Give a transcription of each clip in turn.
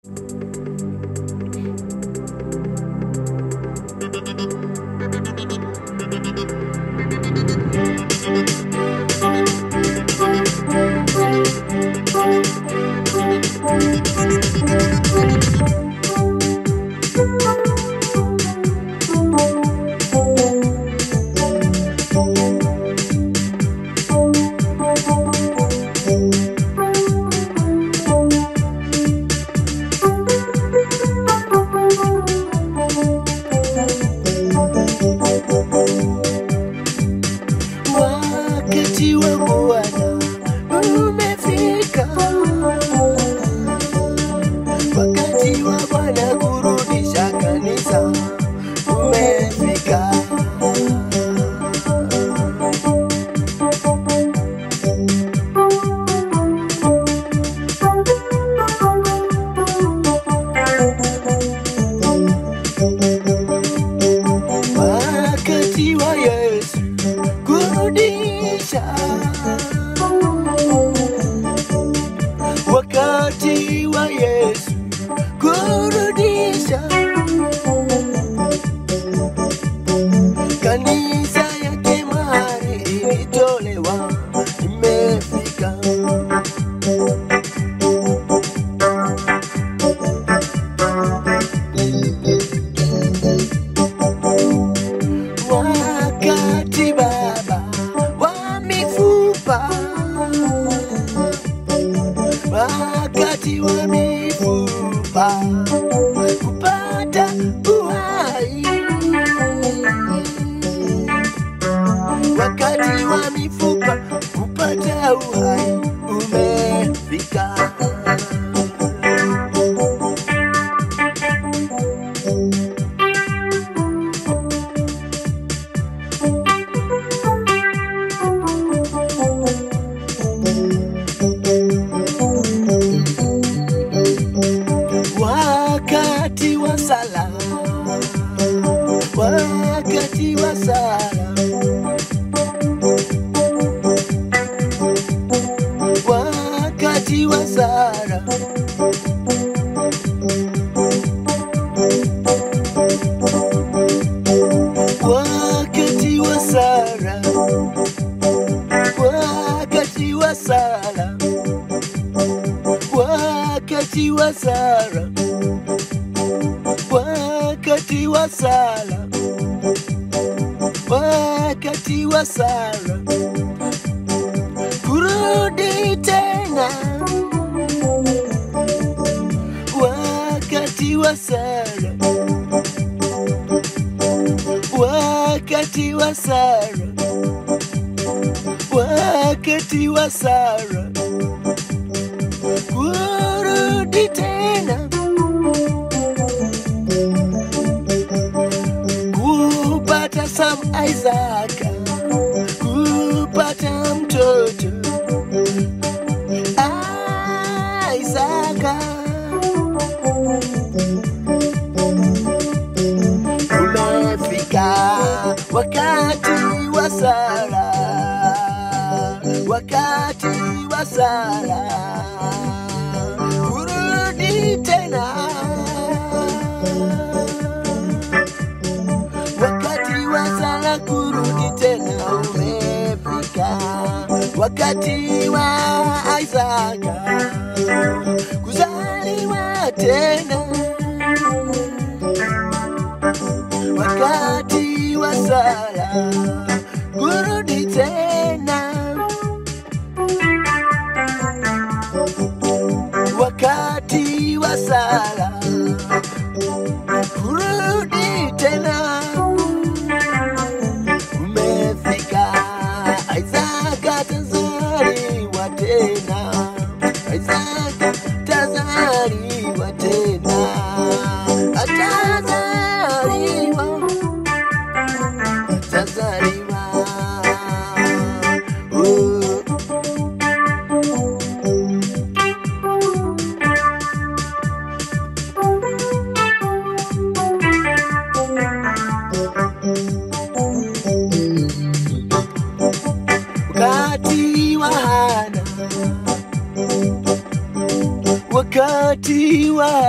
Wakati wa Bwana umefika, wakati wa Bwana kurudisha kanisa umefika. Wakati wa Yesu kurudisha, wakati wa Yesu kurudisha kanisa yake mahali ilitolewa imefika. Wakati baba wa mifupa, wakati wa mifupa kupata uhai, wakati wa mifupa kupata uhai umefika. wakati wa sala, wakati wa sala, wakati wa sala, wakati wa sala, wakati wa sala, wakati wa sala wakati wa sala, wakati wa sala, kurudi tena, wakati wa sala, wakati wa sala, wakati wa sala, kurudi tena. kupata Sam Isaac, kupata mtoto Isaac. Umefika wakati wa sala, wakati wa sala, kurudi tena wakati wa sala kurudi tena umefika, wakati wa Isaka kuzaliwa tena, wakati wa sala kurudi tena, wakati wa sala kurudi tena umefika Isaka tazaliwa tena Isaka tazaliwa tena atazaliwa tazaliwa oh.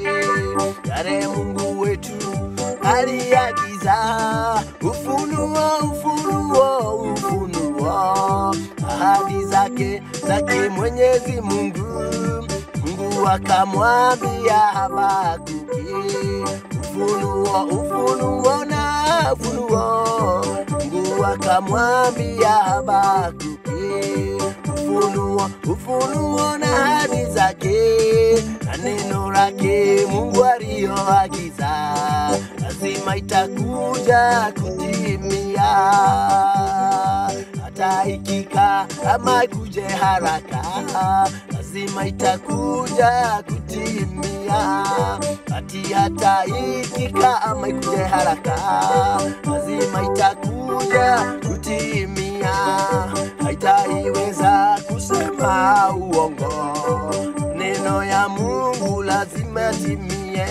yale Mungu wetu aliagiza. Ufunuo, ufunuo, ufunuo, ahadi zake zake Mwenyezi Mungu. Mungu akamwambia Habakuki, ufunuo, ufunuo na ufunuo. Mungu akamwambia Habakuki, ufunuo, ufunuo na ahadi zake na neno lake Mungu aliyoagiza lazima itakuja kutimia, hata ikika ama ikuje haraka, lazima itakuja kutimia. Ati hata ikika ama ikuje haraka, lazima itakuja kutimia, haitaiweza kusema uongo neno ya Mungu lazima timie,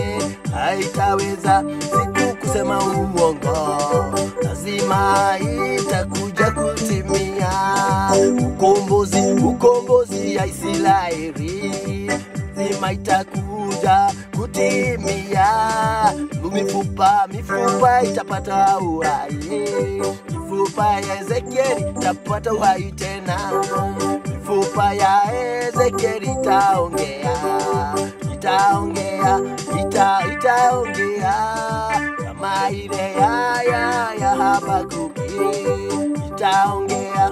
haitaweza siku kusema uongo, lazima itakuja kutimia. Ukombozi, ukombozi ya Israeli lazima itakuja kutimia. Mifupa, mifupa itapata uhai, mifupa ya Ezekieli itapata uhai tena mifupa ya Ezekieli itaongea, itaongea, ita, itaongea kama ile ya ya ya Habakuki, itaongea,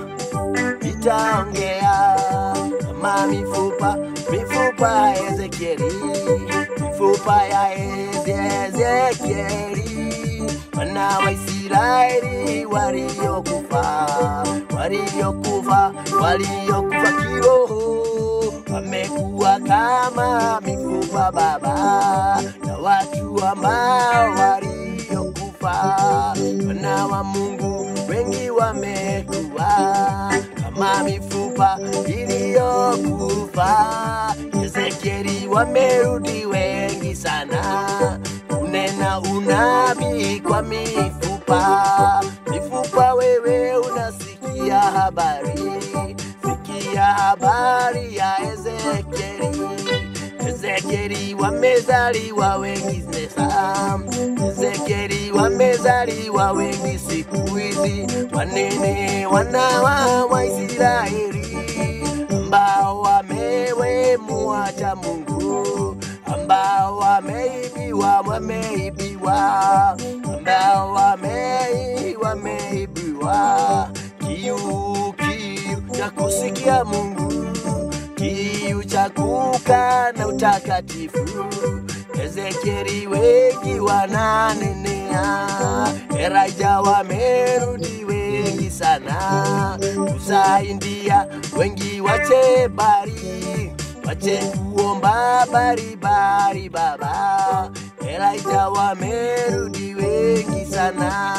itaongea kama mifupa mifupa ya Ezekieli, mifupa ya Eze- Ezekieli, wana wa Israeli waliokufa, waliokufa, waliokufa kiroho wamekuwa kama mifupa baba, na watu ambao waliokufa, wana wa Mungu wengi wamekuwa kama mifupa iliyokufa. Ezekieli wamerudi wengi sana, kunena unabii kwa mifupa. Mifupa, wewe unasikia habari, sikia habari ya Ezekieli. Ezekieli wamezaliwa wengi sasa, Ezekieli wamezaliwa wengi siku hizi, wanene wana wa Israeli ambao wamewemuacha Mungu, ambao wameibiwa, wameibiwa, ambao wamei, wameibiwa kiu, kiu cha kusikia Mungu kiu cha kukaa na utakatifu. Ezekieli wengi wananenea, Elijah wamerudi wengi sana, kusaidia wengi wache bari wache kuomba bari bari baba. Elijah wamerudi wengi sana.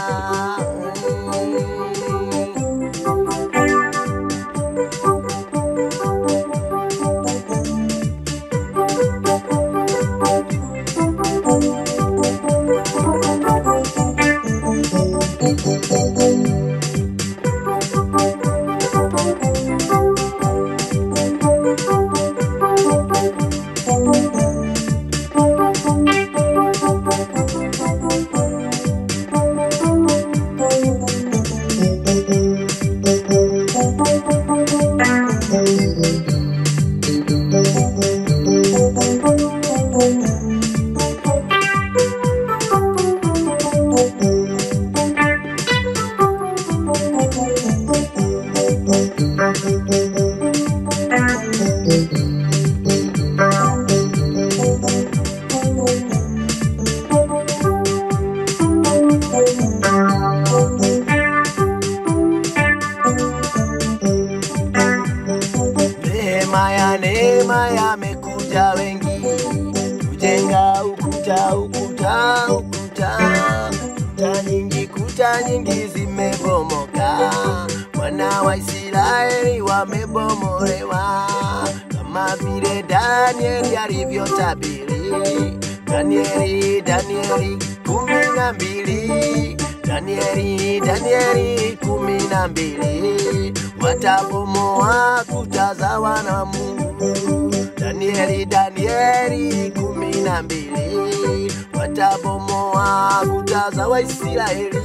Neema ya neema yamekuja wengi kujenga ukuta ukuta ukuta kuta nyingi kuta nyingi zimebomoka, wana wa Israeli wamebomolewa kama vile Danieli alivyotabiri. Danieli Danieli kumi na mbili Danieli Danieli kumi na mbili watabomoa kuta za wana Mungu. Danieli, Danieli kumi na mbili watabomoa kuta za Waisraeli,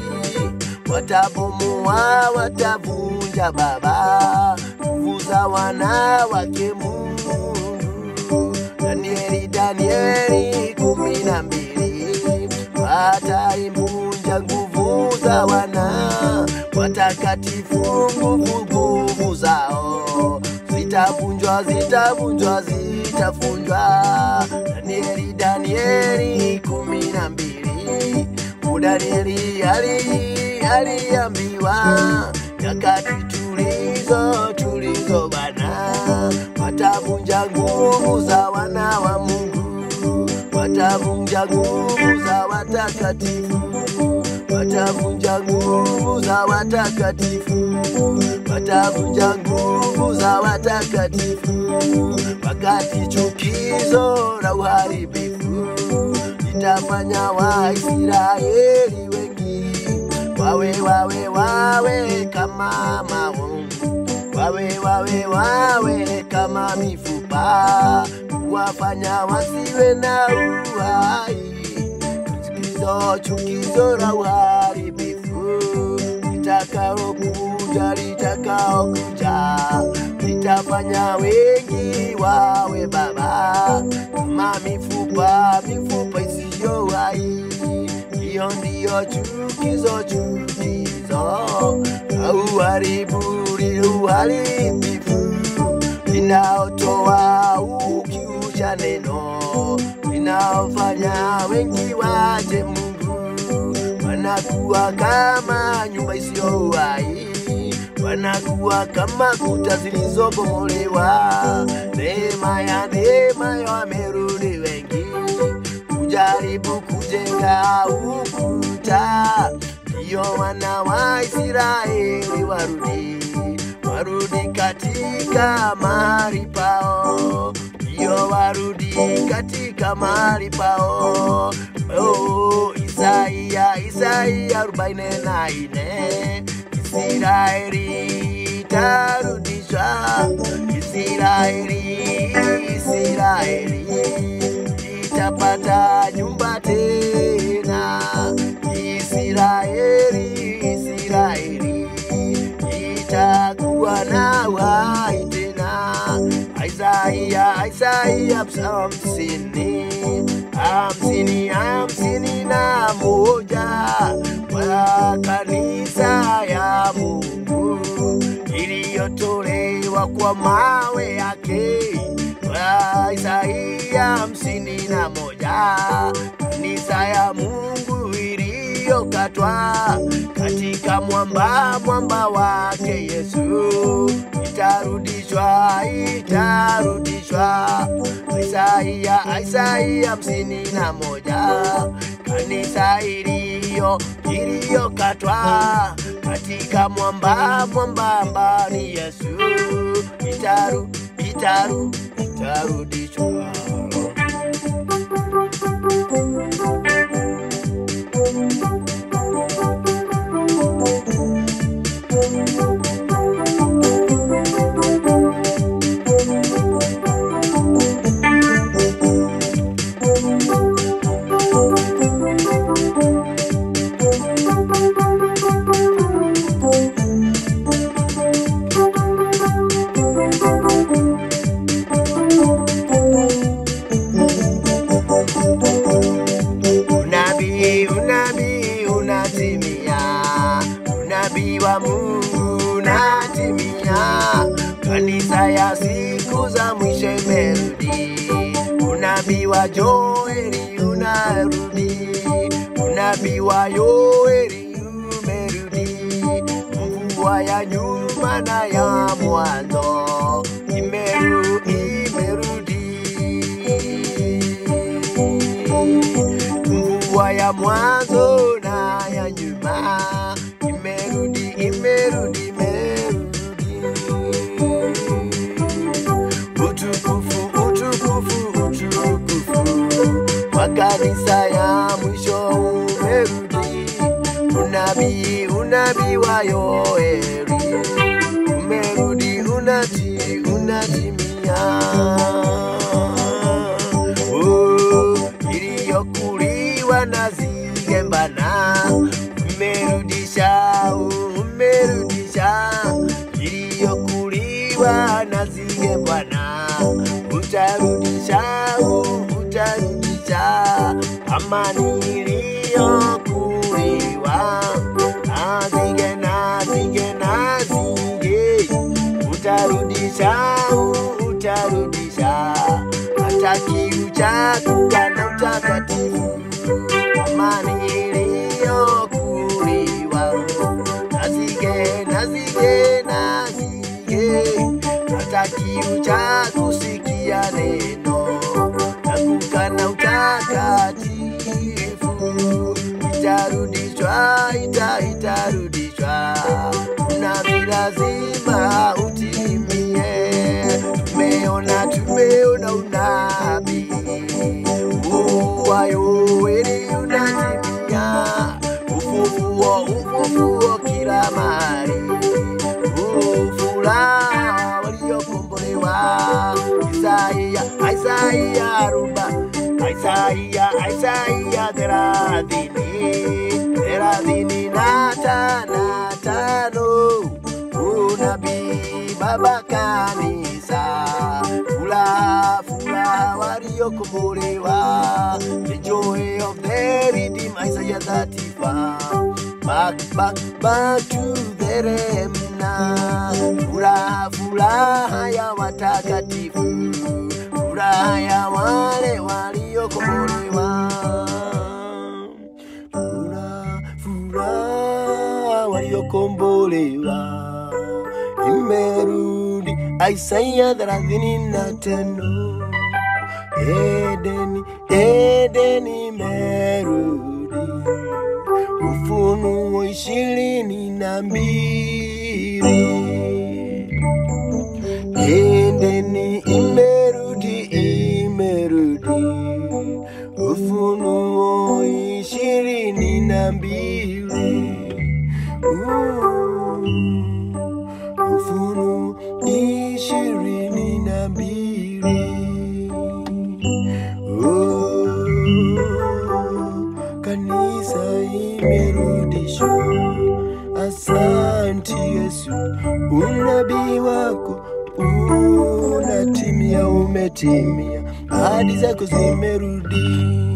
watabomoa, watavunja baba nguvu za wanawake Mungu. Danieli, Danieli kumi na mbili wataivunja nguvu za wana watakatifu, nguvu nguvu zao zitavunjwa, zitavunjwa, zitavunjwa. Danieli, Danieli kumi na mbili Danieli ali aliambiwa nyakati tulizo tulizo bana, watavunja nguvu za wana wa Mungu, watavunja nguvu za watakatifu, watavunja nguvu za watakatifu, watavunja nguvu za watakatifu, wakati chukizo la uharibifu litafanya Waisraeli wengi wawe wawe wawe kama maungu, wawe wawe wawe kama mifupa, kuwafanya wasiwe na uhai. Chukizo chukizo la uharibifu litakaokuja litakaokuja litafanya wengi wawe baba kama mifupa mifupa isiyo hai. Hiyo ndiyo chukizo chukizo la uharibu uharibifu linaotoa ukiucha neno linaofanya wengi waje Mungu wanakuwa kama nyumba isiyo hai, wanakuwa kama kuta zilizobomolewa. Neema ya neema ya wamerudi wengi kujaribu kujenga ukuta, ndiyo wana wa Israeli warudi warudi katika mahali pao, ndiyo warudi katika mahali pao. Oh, Isaia Isaia arobaini na nne Israeli itarudishwa, Israeli Israeli itapata nyumba tena, Israeli Israeli itakuwa na uhai tena. Isaia Isaia hamsini hamsini hamsini na moja kwa kanisa ya Mungu iliyotolewa kwa mawe yake kwa Isaia hamsini na moja kanisa ya Mungu iliyokatwa katika mwamba mwamba wake Yesu itarudishwa itarudishwa. Isaia Isaia hamsini na moja kanisa iliyo iliyokatwa katika mwamba mwamba ambani Yesu itaru itaru itarudishwa. Unabii, unabii unatimia, unabii wa Mungu unatimia. Kanisa ya siku za mwisho imerudi, unabii wa Joeli unarudi, unabii wa Yoeli umerudi, mvua ya nyuma na ya mwanzo imeru, imerudi mvua ya mwanzo na ya nyuma imerudi, imerudi, imerudi. Utukufu, utukufu, utukufu wa kanisa ya mwisho umerudi. Unabii, unabii wa Yoeli umerudi, unati, unatimia. utarudisha amani iliyokuliwa. Nazige, nazige, nazige, utarudisha, utarudisha hata kiu cha kukana utakatifu, amani iliyokuliwa. Nazige, nazige, nazige, hata kiu cha kusikia neno na kukana utakatifu itarudishwa, ita, itarudishwa, unabii lazima utimie. Tumeona, tumeona unabii uwayo weli unatimia, ufufuo, ufufuo kila mahali, ufuraha waliokombolewa. Isaia, Isaia aroba, Isaia, Isaia thelathini, thelathini na tana tano, unabii baba kanisa, furaha, furaha waliokombolewa, the joy of the redeemed, Isaiah 35, back, back, back to the remnant, furaha, furaha ya watakatifu, furaha ya wale waliokombolewa, furaha, furaha waliokombolewa imerudi. Isaya thelathini na tano Edeni, Edeni imerudi. Ufunuo ishirini na mbili Edeni imerudi, imerudi. Ufunuo ishirini na mbili Uh, Ufunuo ishirini na mbili Oh, kanisa imerudishwa. Asante Yesu, unabii wako unatimia, umetimia, ahadi zako zimerudi.